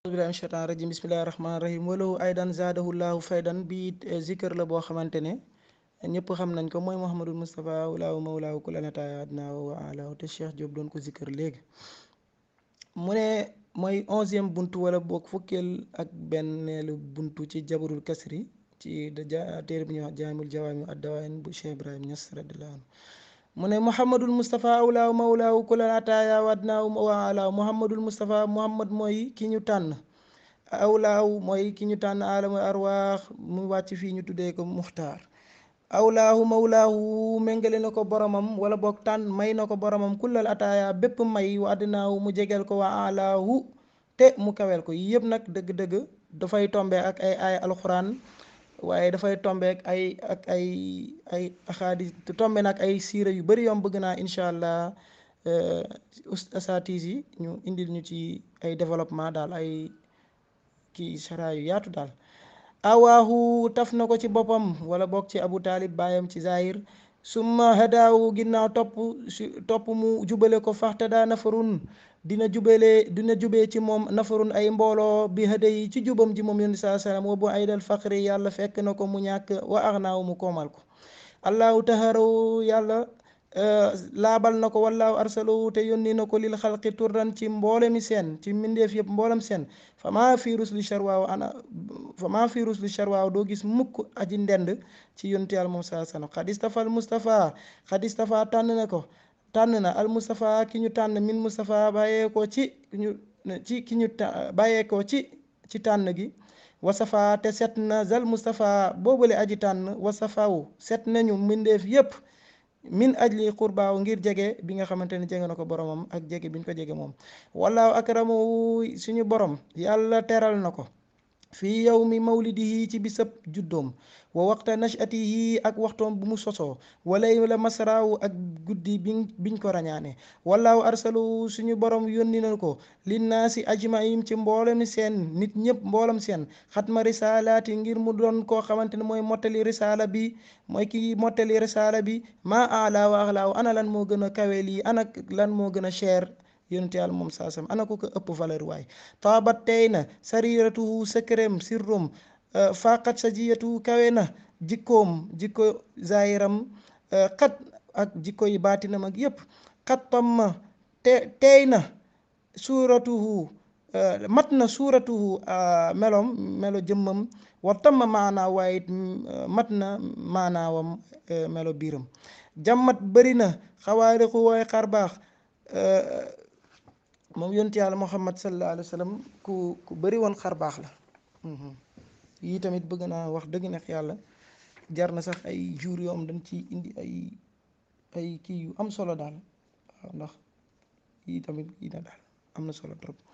billahi min shaitan rajim bismillahi rahmani rahim walahu aydan zaadahu llahu faydan bi zikr la boo xamante ne ñëpp xam nañ ko mooy Mouhamadul Moustapha walaahu mawlaahu kulanataaya adnaa wa alaahu te Cheikh Diop doon ko zikr léegi mu ne mooy onzième buntu wala boog fukkeel ak benneelu buntu ci jabarul kasri ci téere bi ñuy wax jaamul jawaami addawaayin bu Cheikh Ibrahim Niass radiyallahu anhu mu ne Mouhamadul Moustapha awlaahu mawlaahu kulanataaya wa adnaa wa alaahu Mouhamadul Moustapha Mouhamad mooy ki ñu tànn awlaahu mooy ki ñu tànn aalamu arwaax mu wàcc fii ñu tuddee ko muxtaar awlaahu mawlaahu méngale na ko boromam wala boog tànn may na ko boromam kullal ataaya bépp may wa addinaahu mu jegeel ko wa alaahu te mu kawel ko yëpp nag dëgg-dëgg dafay tombe ak ay ay alxuraan waaye dafay tombe ak ay ak ay ay axaadis tombe nag ay siira yu bëri yoom bëgg naa incha allah asatis yi ñu indil ñu ci ay développement daal ay kii sara yu yaatu daal awaahu taf na ko ci boppam wala bokk ci abu taalib baayam ci zahir summa hadaawu ginnaaw topp topp mu jubale ko faxtada nafarun dina jubale dina jubee ci moom nafarun ay mbooloo bi hada yi ci jubam ji moom yonent saa sallam wa bu aydal faqri yàlla fekk na ko mu ñàkk wa axnaaw mu koomal ko allahu taharaw yàlla laabal na ko wallaahu arsalahu te yónni na ko lil xalqi turran ci mboolemi seen ci mbindeef yëpp mboolem seen fa maa virus li charwaaw ana fa maa virus li charwaaw doo gis mukk aji ndend ci yontu yàlla moom saa sallam xad istafa al mustapha xad istafa tànn na ko tànn na al mustapha ki ñu tànn min mustapha bàyyee ko ci ñu ci ki ñu bàyyee ko ci ci tànn gi wasafa te set na zal mustapha boobule aji tànn wasafaw set nañu mbindeef yëpp min ajli xurbaaw ngir jege bi nga xamante ne jege na ko boromam ak jege bi ñu ko jege moom wallaahu akramu suñu borom yàlla teral na ko fii yawmi mawlidihi ci bisab juddoom wa waxta nachatihi ak waxtoom bu mu sosoo walay la masraaw ak guddi bi biñ ko rañaane wallaahu arsalu suñu borom yónni na ko linnaasi ajmaim ci mboolem seen nit ñëpp mboolem seen xatma risalaati ngir mu doon koo xamante ne mooy mottali risala bi mooy ki mottali risala bi maa ala wa axlaaw ana lan moo gën a kawe lii ana lan moo gën a cher yonent yàlla moom saasam ana ko ko ëpp valeur waay taabat tey na sariratuhu secrem sirrum faqat sa jiyatu kawe na jikkoom jikko zahiram xat ak jikko yi baatinam ak yépp xat tamma te tey na suuratuhu mat na suuratuhu melom melo jëmmam wa tamma maanaa waaye it mat na maanaawam melo biiram jàmmat bëri na xawaariqu waaye xar baax moom yonent yàlla muhammad sallallahu alayhi wa sallam ku ku bëri woon xar baax la yii tamit bëgg naa wax dëgg neex yàlla jar na sax ay jour yoo am dañ ci indi ay ay kii yu am solo daal waaw ndax yii tamit kii na daal am na solo trop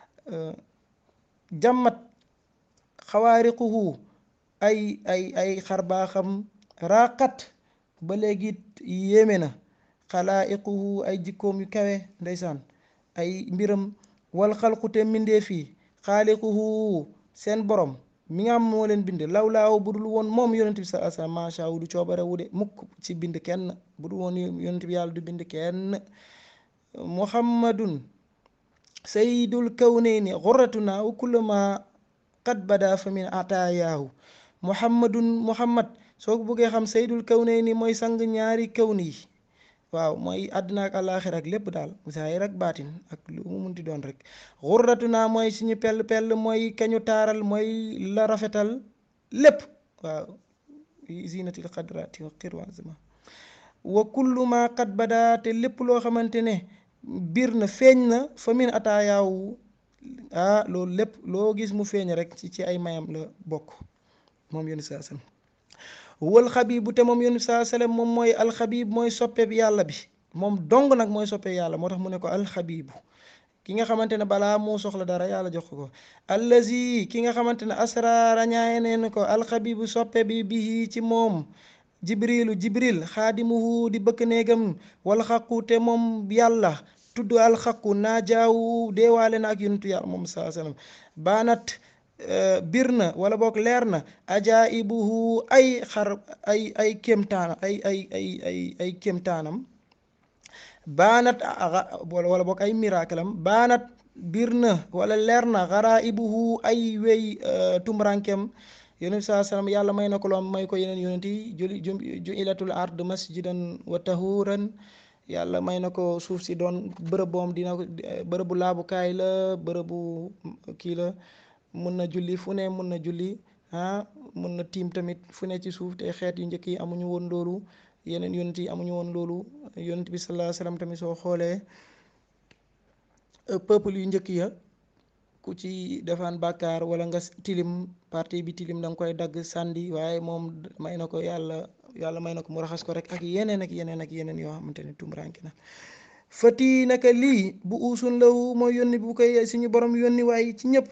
jàmmat xawaariquhu ay ay ay xar baaxam raqat ba léegi yéeme na xalaa'iquhu ay jikkoom yu kawe ndeysaan ay mbiram wal xalqute mbindeef yi xaaliquhu seen borom mi nga xam moo leen bind law laaw bu dul woon moom yonent bi sa asa macha allah du coobare wu de mukk ci bind kenn bu dul woon yonent bi yàlla du bind kenn muhammadun sayyidul kawnayni xurratuna wa kullu ma qad bada fa min ataayaahu muhammadun muhammad soo ko bëggee xam sayyidul kawnayni mooy sang ñaari kawni yi waaw mooy àddina ak àllaaxira ak lépp daal zaahir ak baatin ak lu mu munti doon rek xurratu naa mooy suñu pell pell mooy kañu taaral mooy la rafetal lépp waaw zinatil xadrati wa xirwazma wa kullu ma qad bada te lépp loo xamante ne biir na feeñ na fa min ataayaawu ah loolu lépp loo gis mu feeñ rek ci ci ay mayam la bokk moom yéen saa sam wal xabibu te moom yonent saa sallam moom mooy alxabib mooy soppeeb yàlla bi moom dong nag mooy soppeeb yàlla moo tax mu ne ko alxabibu ki nga xamante ne balaa moo soxla dara yàlla jox ko allazi ki nga xamante ne asra rañaaye neen ko alxabibu soppe bi bii ci moom jibrilu jibril xaadimuhu di bëkk néegam wal xaqu te moom yàlla tudd alxaqu naa jaawu deewaale na ak yonentu yàlla moom saa sallam baanat bir na wala boog leer na ajaibuhu ay xar ay ay kéemtaanam ay ay ay ay ay kéemtaanam baanat wala boog ay miracle am baanat biir na wala leer na xaraa ibuhu ay wey tumrankem yonent saa salaam yàlla may na ko loom may ko yeneen yonent yi juli ju ilatul ard masjidan wa tahuran yàlla may na ko suuf si doon bërëb boom dina ko bërëbu laabukaay la bërëbu kii la mun na julli fu ne mun na julli ah mun na tiim tamit fu ne ci suuf te xeet yu njëkk yi amuñu woon loolu yeneen yonent yi amuñu woon loolu yonent bi sallallahu alayhi wasallam tamit soo xoolee peuple yu njëkk ya ku ci defaan bàkkaar wala nga tilim parti bi tilim da nga koy dagg sàndi waaye moom may na ko yàlla yàlla may na ko mu raxas ko rek ak yeneen ak yeneen ak yeneen yoo xamante ne tumuraanke na fati naka lii bu uusun lawu mooy yónni bu koy suñu borom yónni waaye ci ñëpp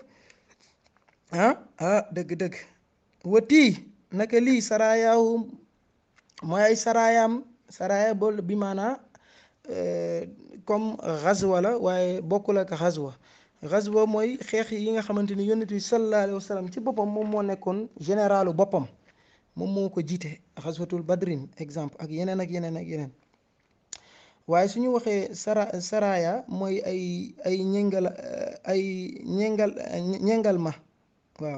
ah ah dëgg-dëgg wati naka lii sarayaahu mooy ay sarayaam saraya bool bi maanaa comme xazwa la waaye bokkul ak xazwa xazwa mooy xeex yi nga xamante ni yonent bi sallallahu alayhi wa sallam ci boppam moom moo nekkoon généralu boppam moom moo ko jiite xazwatul badrin exemple ak yeneen ak yeneen ak yeneen waaye su ñu waxee sara saraya mooy ay ay ñengal ay ñengal ñengal ma waaw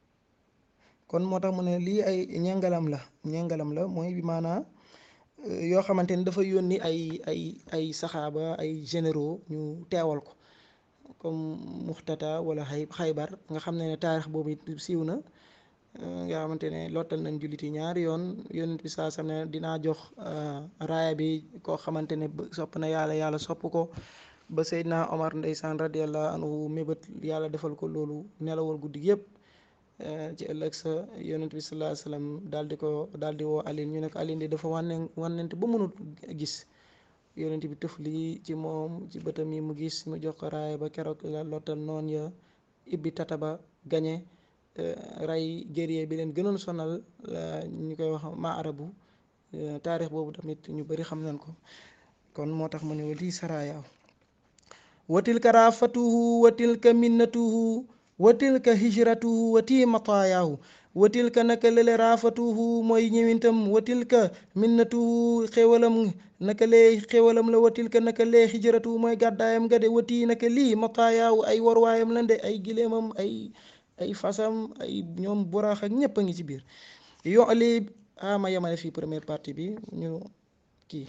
kon moo tax mu ne lii ay ñengalam la ñengalam la mooy bi maanaa yoo xamante ni dafa yónni ay ay ay saxaaba ay généraux ñu teewal ko comme muxtata wala xay xaybar nga xam ne ne taarix boobu it siiw na nga xamante ne lottal nañ julliti ñaari yoon yonent bi saa sam ne dinaa jox raaya bi koo xamante ne sopp na yàlla yàlla sopp ko ba Seydina Omar ndeysaan radiallahu anhu mébét yàlla defal ko loolu nelawal guddi yëpp ci ëllëg sa yonent bi sallallahu alayhi wasallam daal di ko daal di woo Alioune ñu ne ko Alioune di dafa wane wanente ba mënut gis yonent bi tëf lii ci moom ci bëtam yi mu gis mu jox ko raaya ba keroog la lottal noon ya ibbi tata ba gañe ray guerrier bi leen gënoon sonal ñu koy wax ma arabu taarix boobu tamit ñu bari xam nañ ko kon moo tax mu ne lii sarayaaw watilka raafatuhu watilka minnatuhu watilka hijratuhu wati matayaahu watilka naka lele raafatuhu mooy ñëwintam watilka minnatuhu xéwalam naka lee xéwalam la watilka naka lee hijratuhu mooy gàddaayam nga de wati naka lii matayaahu ay warwaayam la de ay gileemam ay ay fasam ay ñoom buraax ak ñëpp a ngi ci biir yo li ama yamane fii première partie bi ñu